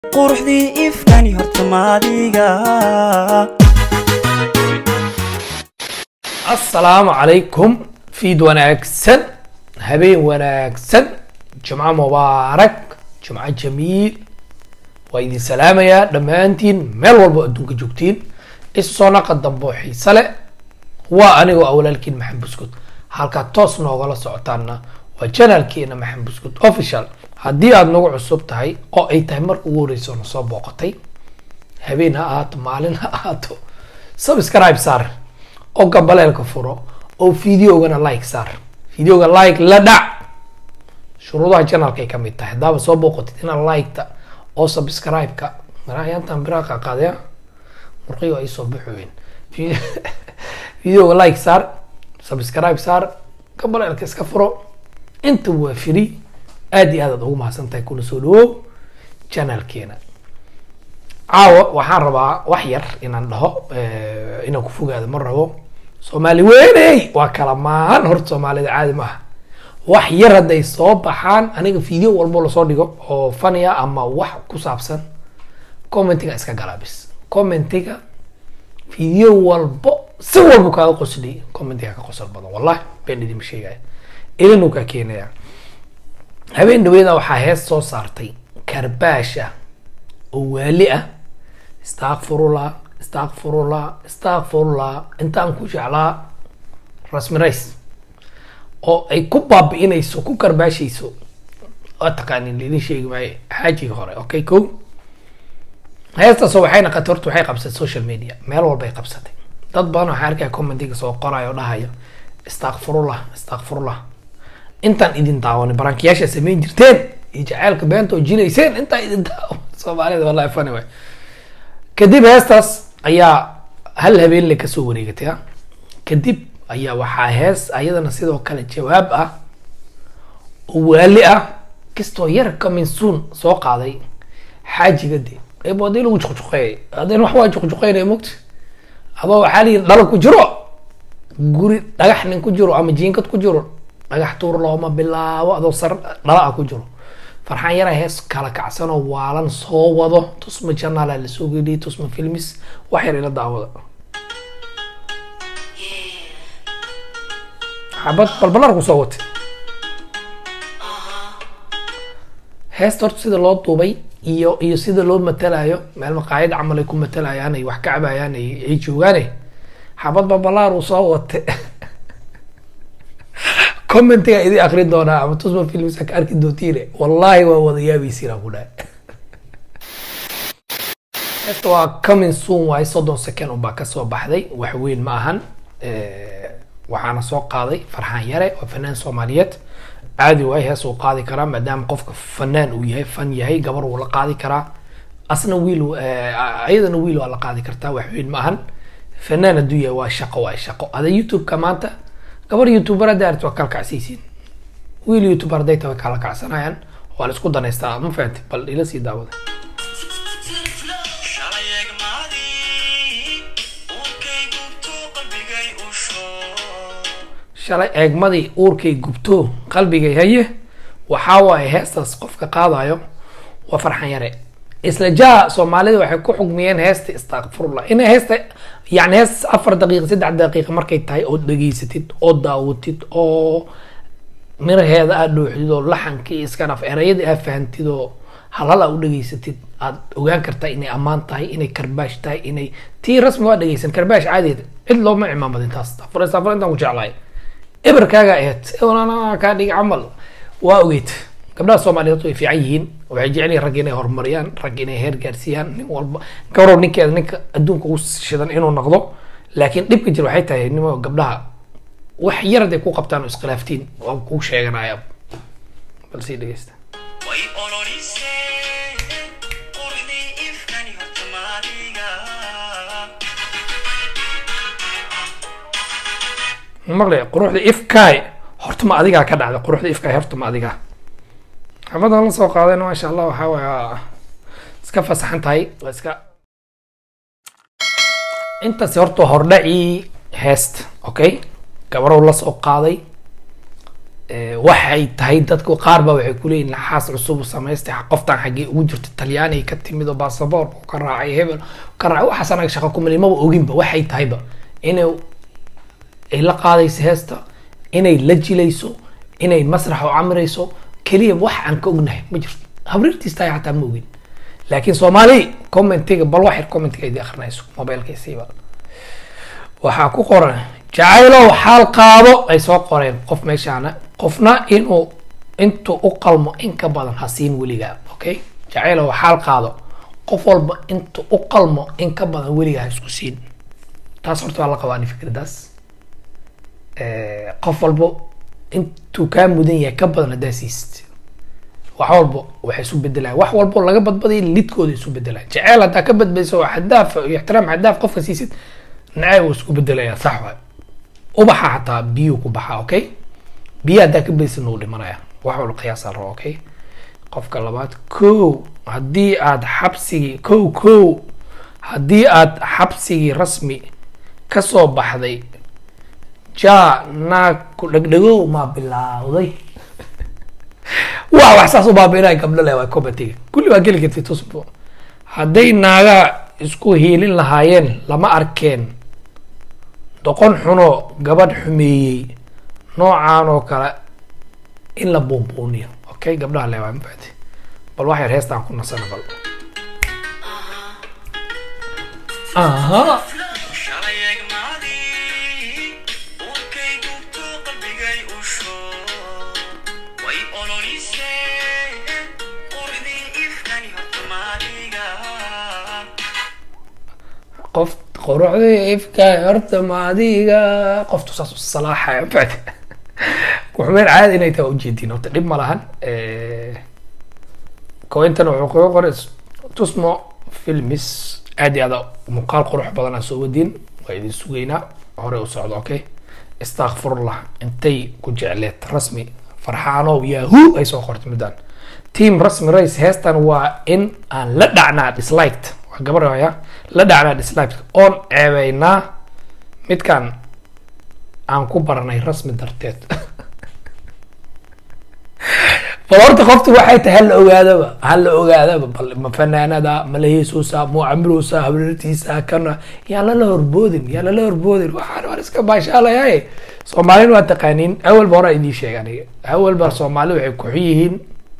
quruxdii ifkani horta maadiga asalaamu calaykum fiid wanaagsan habeen wanaagsan jumco mubaarak jumco jamiil waa idin salaamayaa dhammaantiin meel walbo adduunka joogtiin isoo naqa dambe oo xiise leh waa anigoo awlaalkiin maxamed buskud halkaa toos noogala socotaana waa janaalkeena maxamed buskud official haddii aada nagu cusub tahay oo ay tahay marka ugu horeysa oo na soo booqatay habeen ha ahaato maalin ha ahaato subscribe saar oo gambaleelka furo oo videogana like saar videoga like la dhac shuruudaha janalka ay kamid tahay haddaaba soo booqatid inaad liketa oo subscribe-ka maraayaantan biraa qaqaadaya murqiyo ay soo baxoyen videoga like saar subscribe saar gambaleelka iska furo inta waa free aad iyo aad aad ugu mahadsan tahay kuna soo dhawow janalkeena caawa waxaan rabaa wax yar inaan dhaho inaan ku fogaado ma rabo soomaali weyney waa kala maahan horta soomaalida caadi maaha wax yar hadday soo baxaan aniga video walbo lasoo dhigo oo fania ama wax ku saabsan commentiga iska galaa bis commentiga video walbo si walba kaaga qosli commentiga ka qosol badan wallahi been idinma sheegaya ilinuu kaa keenaya habeen dhaweeda waxaa hees soo saartay karbaash ah oo waali ah istakfirullah istakfirullah istakfirullah intaan ku jeclaa rasmi rays oo ay ku baabi'inayso ku karbaashayso waa taqaanin laidin sheegi maayo xaajiga hore okay ko heestaasoo waxay naqatay horta waxay qabsatay social media meel walbay qabsatay dad badan waxaa arkaya commentiga soo qoraya oo dhahaya istakfirullah istakfirullah intaan idin daawanin barankiyaasha samayn jirteen iyo jaceylka beenta oo jilayseen intaan idin daawan soomaalida wallahi fani waay kadib heestaas ayaa hal habeenle kasoo wareegatay ha kadib ayaa waxaa hees ayadana sidoo kale jawaab ah oo waali ah kastoo yar kaminsuun soo qaaday xaajiga de eebo hadii lagu juqjuqeeyay hadeen wax waa juqjuqeynaya mogta adoo waxaa layidhi dhalo ku jiro guri dhagax nin ku jiro ama jiinkad ku jiro dhagax tuur looma bilaabo adoo sar dhala ah ku jiro farxaan yara hees kala kacsanoo waalan soo wado tusma janaala lasoo geliyay tusma filmis wax yar ila daawada xabad balbalar ku soo watay heesta horta sida loo duubay iyo iyo sida loo matalayo meel maqaayad camal ay ku matalayaan ay wax ka cabayaan ay ay joogaane xabad balbalaar uu soo watay commentiga idin akrin doonaa ama tusma filmisa ka arki doontiine wallahi waa wada yaabaysiina ku dhahay heesta waa coming soon waaye soddon second unbaa kasoo baxday wax weyn ma ahan waxaana soo qaaday farxaan yare oo fanaan soomaaliyeed caadi waay hees uu qaadi karaa maadaama qofka fanaan uu yahay fan yahay gabar wuu la qaadi karaa asna wiil ayadana wiil waa la qaadi kartaa wax weyn ma ahan fanaan hadduu yahay waa shaqo waa shaqo ada youtube-ka maanta gabar youtuber hadda arti waa kala kacsaysiin wiil youtuber hadday tahay kala kacsanayaan waa la isku danaystaa ma fahanti bal ila sii daawada shalay eegmaadii uurkay gubto qalbigay usho shalay eegmadii uurkay gubto qalbigay haye waxaa waaye heestaas qofka qaadayo waa farxan yare isla jaa soomaalida waxay ku xugmiyeen heesta istakfirullah inay heesta yani hees afar daqiiqa saddex daqiiqa markay tahay oo dhegeysatid oo daawatid oo miraheeda aad dhooxdid oo laxankii iska dhaf erayadii aad fahantid oo halhal aad u dhegeysatid aad ogaan kartaa inay ammaan tahay inay karbaash tahay inay tii rasmi waa dhegeysan karbaash caadiyeed cid looma cimaamadin taas afar afar intaan ku jeclahay eberkaaga aheyd ewanana kaa dhigi camal waa ogeyd gabdhaha soomaaliyeed way fiican yihiin waxay jecel yihin rag inay horumariyaan rag inay heer gaarsiiyaan nin walba gabarow ninkeeda ninka adduunka ugu shidan inuu noqdo laakiin dhibka jir waxay tahay nimo gabdhaha wax yar haday ku qabtaan oo iskhilaaftiin waa kuu sheeganaya bal sii dhegeysta way ololiseen quruxdii ifkani horta maadiga maqlay quruxda ifkaay horta ma adigaa ka dhacda quruxda ifkaay horta ma adigaa xabadan la soo qaadayna maasha allah waxaa waay waa iska fasaxan tahay waa iska intaasi horta hordhacii heest okay gabarow la soo qaaday Eh, waxay tahay dadku qaar ba waxay kuleeyihin xaas cusub samaystay qoftan xaggee ugu jirta talyaaniga ka timid oo basaboor uu ka raacay hebel ka raacay waxaas anaga shaqo kumali maba oginba waxay tahayba inay ay la qaadayso heesta inay la jilayso inay masrax u camrayso keliya wax aan ka ognahay ma jirto habriirtiis tahay xataa ma ogin laakiin soomaali commentiga bal wax yar commentiga idi akrinayso mobilkaysiiba waxaa ku qoran jacaylow xaal qaado ay soo qoreen qof meeshaana qofna inuu intuu u qalmo in ka badan ha siin weligaa okay jacaylow xaal qaado qof walba intuu u qalmo in ka badan weligaa ha isku siin taas horta waa la qabaa ani fikradaas Eh, qof walbo intuu kaa mudan yahay ka badan haddaa siisid wax walbo waxay isu bedelaan wax walbo laga badbadaya lidkooda isu bedelaan jaceyl haddaa ka badbadiso oo xadaaf iyo ixtiraam xadaaf qofka siisid nacayb wuu isku bedelaya sax waay ubaxa xataa biyuu ku baxaa okay biyo haddaa ka badisid wuu dhimanaya wax walba qiyaasa rabo okay qofka labaad kow haddii aad xabsigii kow kow haddii aad xabsigii rasmi kasoo baxday ja naag ku dhegdhegow maa bilaawday waa wax saas u baabiinaya gabdho le waa commentiga kulli waa geli kartid tusbo hadday naagaa isku hiilin lahaayeen lama arkeen doqon xuno gabadh xumeeyey noocaan oo kale in la buunbuuniyo okay gabdhaha le waa mafahati bal wax yar heestaan ku nasana bal aha shalay egmaadii uurkay gubto qalbigay usho way ololiseen quruxdii ifkani horta maadiga qof quruxdii ifka horta maadiga qoftu saas u salaaxaya mafahati kuxumeen caadi inay tahay waa ujeediin horta dhib ma lahan kointan wuxuu kuga qoray tusmo filmis aad iyo aad muuqaal qurux badan aa soo wadiin waa idin sugaynaa hore u socdo okay istakfirullah intay ku jecleed rasmi farxaanow yahoo ay soo qortay midaan team rasmi race heestan waa in aan la dhacnaa disliked waa gabar haya la dhacnaa disliked oon ceebeynaa midkan aan ku baranay rasmi darteed bal horta qoftu waxay tahay hala ogaadaba hala ogaadaba bal ma fanaanada ma la heesoosa ma camiruusa habrartiisa kana yaa lala horboodin yaa lala horboodin waxaan waan iska baashaalayaye soomaalina waa taqaaniin awalba hore idiin sheeg aniga awalba soomaali waxay ku xun yihiin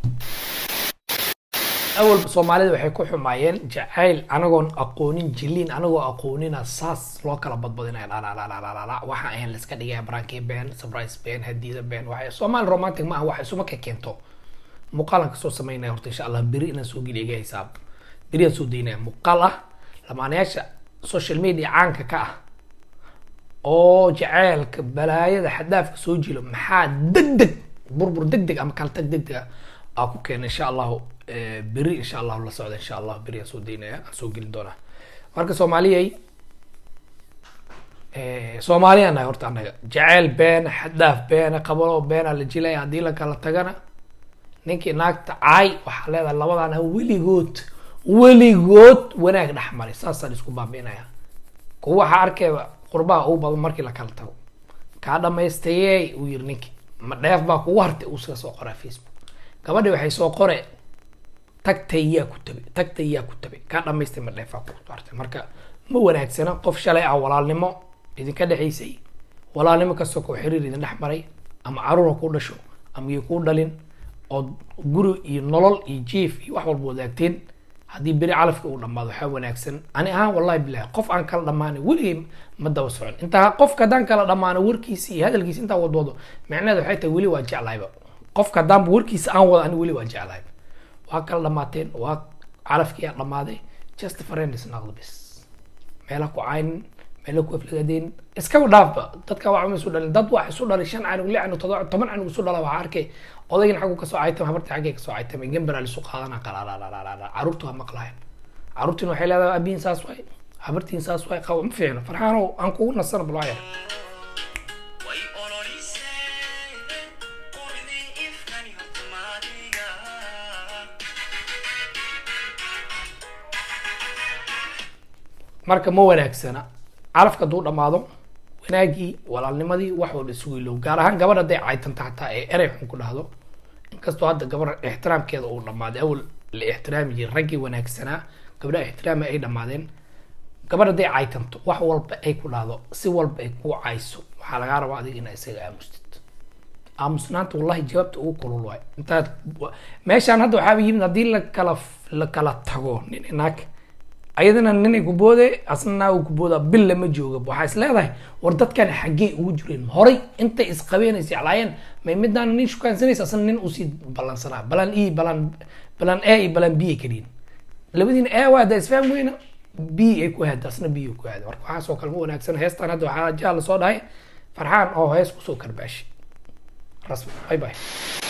awalba soomaalida waxay ku xumaayeen jacayl anagoon aqoonin jiliin anagoo aqoonina saas loo kala badbadinaya dhalaalaalaalala waxa ayan la iska dhigaya barankii been surprise been hadiida been waxay soomaali romantic ma aha wax isuma ka keento muuqaalan kasoo sameynaya horta insha allah beri inaan soo geliya iga hisaab beri aan soo daynaya muuqaal ah lamaanayaasha social media caanka ka ah oo jaceylka balaayada xadaafka soo jilo maxaa deg deg burbur deg deg ama kala tag deg deg aa ku keena insha allahu eh, beri insha allahu la socda insha allah beri aan soo daynaya aan soo gelin doonaa marka soomaaliyay Eh, soomaaliya nahay horta annaga jaceyl beena xadaaf beena qabalo beena la jilaya haddii la kala tagana ninkii naagta caay waxaa leedahay labadana weligood weligood wanaag dhex maray saasaan isku baabi'inaya kuwa waxaa arkayba qurbaha ugu badan markii la kala tago kaa dhamaystayey uu yiri ninkii ma dheef baa kugu hartay uu iska soo qoraa facebook gabadhi waxay soo qore tagtay yaa ku tabay tagtay yaa ku tabay kaa dhamaystay ma dheefaa ku hartay marka ma wanaagsana qof shalay ah walaalnimo idinka dhexaysay walaalnimo kastoo koo xiriir idin dhex maray ama caruur ha ku dhasho ama iyo kuu dhalin oo guri iyo nolol iyo jiif iyo wax walba wadaagteen haddii beri calafka uu dhammaado waxaa wanaagsan ani ahaan wallahi bilahi qof aan kala dhammaanay weligay ma daba socon intaa qofka haddaan kala dhammaano warkiisa iyo hadalkiisa intaa wadwado micnaheeda waxay tahay weli waa jeclahayba qofka haddaanba warkiisa aan wado ani weli waa jeclahayba waa kala dhammaateen waa calafkii aa dhammaaday just friends naqdo bis meela ku caynin meela ku aflagaadeen iskaba dhaafba dadka wax uma isu dhalin dad wax isu dhalay shan canug lix canug todoba toban canug isu dhala waxaa arkay odaygin xaggu kasoo caytama habartii xaggay kasoo caytama gambaraa lisu qaadana qalaalaalaalala caruurtu waa maqlahayn caruurtiin waxay leedahay abiin saas waay habartiin saas waay qaba ma fiicno farxaanow aan kugu nasana bal waa yar way ololiseen quruxdii ifkani horta maadiga marka ma wanaagsana calafka hadduu dhammaado wanaagii walaalnimadii wax walba isugu ilow gaar ahaan gabadh hadday caytanta xataa ee erey xun ku dhahdo inkastoo hadda gabar ixtiraamkeeda uu dhammaaday awal la ixtiraami jiray raggii wanaagsanaa gabdhaha ixtiraami ay dhammaadeen gabadh hadday caytanto wax walba ay ku dhahdo si walba ay kuu cayso waxaa lagaa rabaa adiga inaa isaga aamustid aamusnaanta wallahi jawaabta ugu kulul waay intaad meeshaan hadda waxaaba yimid haddii la kala la kala tago nin inaag ayadana ninay ku boode asna naagu ku booda bil lama jooga waxaa is leedahay war dadkan xaggee ugu jireen horay intay isqabeenaysa jeclaayeen may midaan nin shukaansanaysa asna nin usii ballansanaa balan e balan balan a iyo balan b ay kaliyin labadiina a waa da isfaham weyna b ay ku hada asna b ay ku hada marka waxaasoo kale ma wanaagsan heestan hadda waxaa jaa lasoo dhahay farxaan oo hees kusoo karbaashi rasmi bye bye